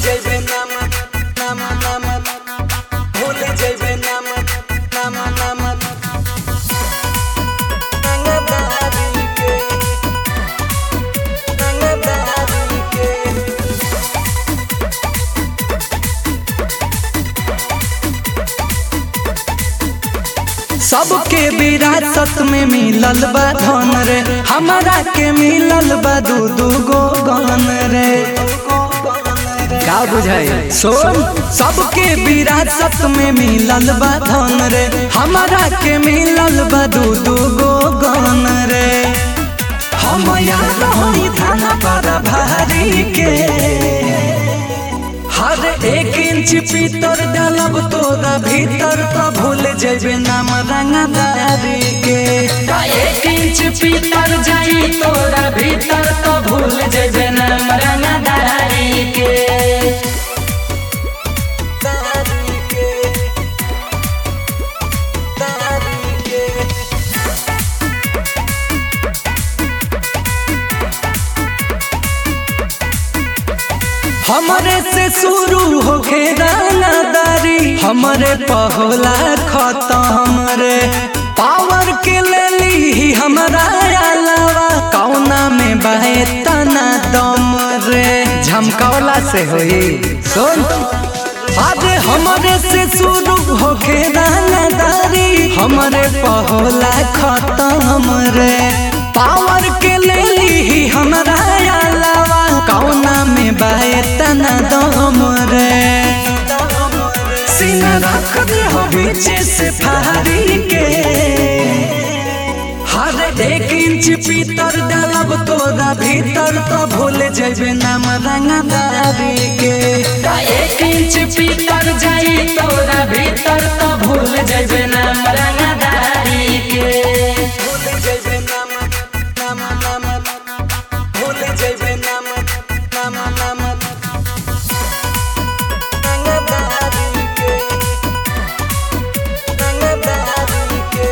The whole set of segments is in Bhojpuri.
जइबे नाम नाम नाम भूल जइबे नाम नाम नाम रंगदारी के रंगदारी के सबके विरासत में मिलल बा धन रे हमारा के मिलल बा दू दू गो गन रे का बुझाई सोन सबके विरासत में मिलल बा धन रे हमारा के मिलल बा दू दू गो गन रे हम यार होई थाना पर भारी के हर एक इंच पीतर डालब तोरा भीतर तो भूल जेबे नाम रंगदारी के का एक इंच पीतर जाई तोरा भीतर तो भूल जेबे नाम रंगदारी के दारी के दारी के हमरे से शुरू होके दानादारी हमरे पहला खत्म रे पावर के ले ली हमरा अलावा कौना में बहे तना दम रे झमकौला से होई सुन अरे हमरे से शुरू होके दानादारी हमरे पहला खत्म रे पावर के ले ली हमरा अलावा कौना में बाए तना दम रे सीना रख दे हो बीचे से फारी के हर एक इंच पीतर डालब तोरा भीतर तो भूल जेबे नाम रंगदारी के का एक इंच पीतर जाई तोरा भीतर तो भूल जेबे नाम रंगदारी के भूल जइबे नाम नाम नाम भूल जइबे नाम नाम नाम रंगदारी के रंगदारी के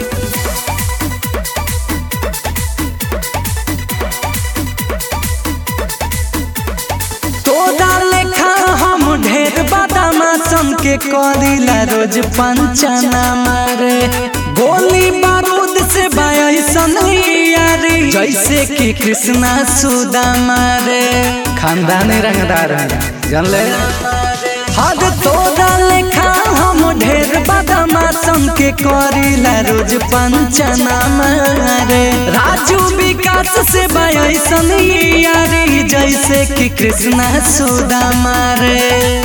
तोरा लेखा हम ढेर बदमाशन के करीला रोज पंचना मारे गोली बारूद से बायसन यारी जैसे कि कृष्णा सुदा मारे खानदानी रंगदार जान ले हद तोरा लेखा हम ढेर बदमाशन के करीला रोज पंचना मारे राजू विकास से बायसन यारी जैसे कि कृष्णा सुदा मारे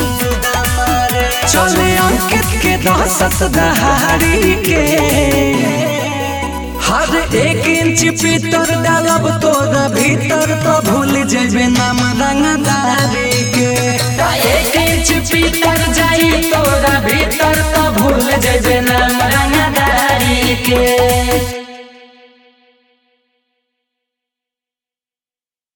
चले अंकित के दहशत दहाड़ी के हर एक इंच पीतर डालब तोरा भीतर तो भूल जेबे नाम रंगदारी के का एक इंच पीतर जाई तोरा भीतर तो भूल जेबे